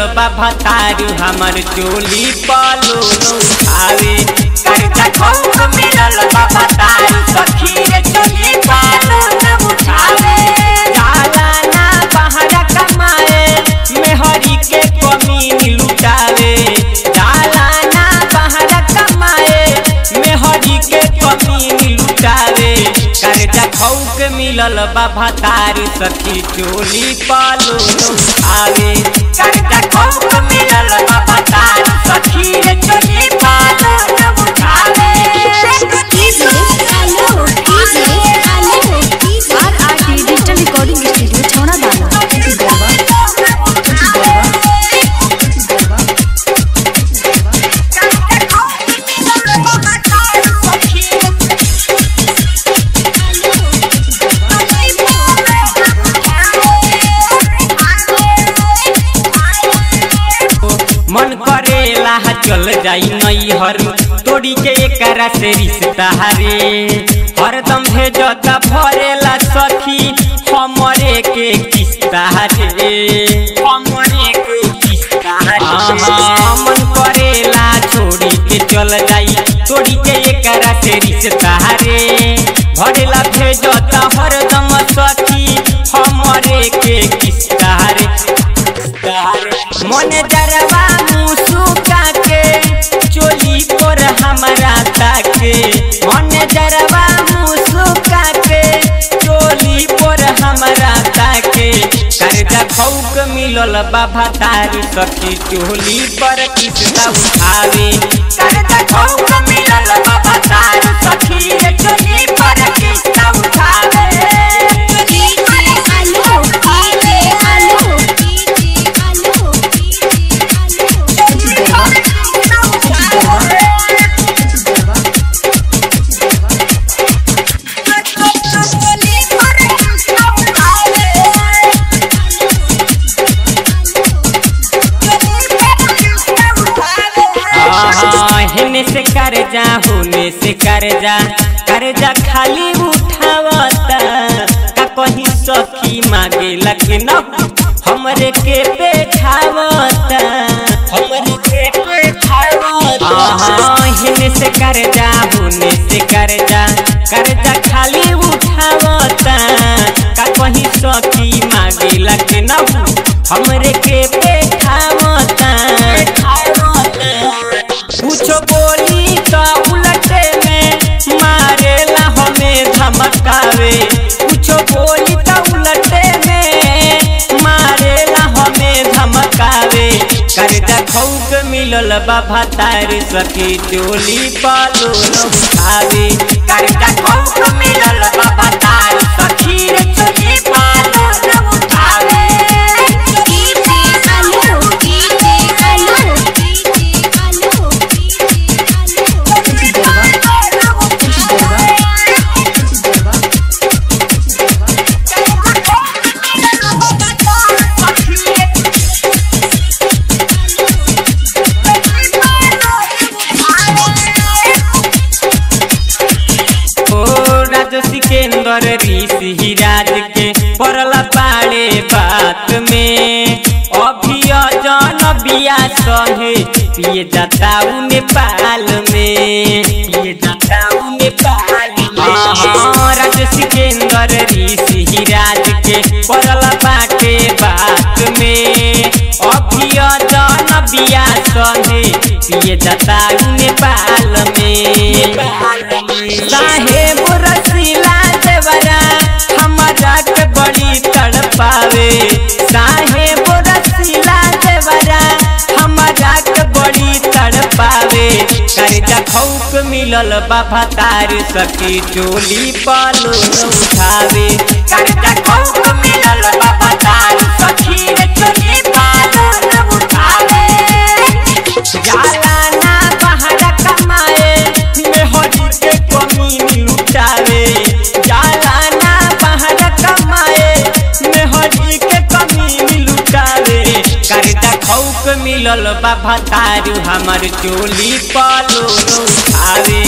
बा भतारू हमर चोली पलो उठावे कर्जा खौफ मिलल बा भतारू सखी रे चोली पलो उठावे जाला ना बाहर कमाए मेहरी के कमी लुटावे जाला ना बाहर कमाए मेहरी के कमी लुटावे कर्जा खौक मिलल बा भतारू सखी चोली पालो आवे कर्जा खौक मिलल बा भतारू सखी रे चोली पालो उठावे DJ hello DJ hello RRT digital recording studio छौना दाना मन करेला चल जाई नैहर तोड़ी के एकरा से रिश्ता रे हरदम भेजत भरेला सखी हमरे के किस्ता रे हमरे के किस्ता रे मन करेला छोड़ी के चल जाई तोड़ी के एकरा से रिश्ता रे भरेला भेजत हरदम सखी हमरे के किस्ता रे मन जरवा मुसुका के चोली पर हमरा ताके मन जरवा मुसुका के चोली पर हमरा ताके कर्जा खौक मिलल बाबा तारी सखी चोली पर किस्ता उठावे कर्जा खौक मिलल बाबा तारी सखी रे चोली पर किस्ता उठावे DJ hello DJ hello DJ हाँ, हेने से कर जा होने से कर जा कर जा खाली उठावता का कहीं सखी मांगे लगे न हमरे के पे खावता हमरे के पे खावता हाँ, हेने से कर जा होने से कर जा कर जा खाली उठावता का कहीं सखी मांगे लगे न हमरे के पे खावता कुछो बोली तो उलटे में मारेला हमें धमकावे कुछो बोली तो उलटे में मारेला हमें धमकावे कर्जा खौक मिलल बाबा तार सखी चोली पालो उठावे कर्जा खौक मिलल बाबा तार सखी रे चोली पालो उठावे DJ hello DJ hello DJ ओ राज सिकेंदर ऋषि राज के पड़ला पाड़े बात में अभी अजन बिया संगे पिए जाता उ नेपाल में पिए जाता उ नेपाल में हाँ, राज सिकेंदर ऋषि राज के पड़ला बाटे बात में अभी अजन बिया संगे पिए जाता उ नेपाल में साहेब रसीला देवरा हमरा के बड़ी तड़पावे साहेब रसीला देवरा हमरा के बड़ी तड़पावे कर्जा खौक मिलल बाबा तार सखी चोली पालो उठावे कर्जा खौक मिलल बाबा तार सखी रे चोली पालो उठावे जाला ना बाहर कमाए मेहरी के कमी लुटावे जाला ना बाहर कमाए मेहरी के कमी लुटावे कर्जा खौक मिलल बाबा तारू हमर चोली पालो उठावे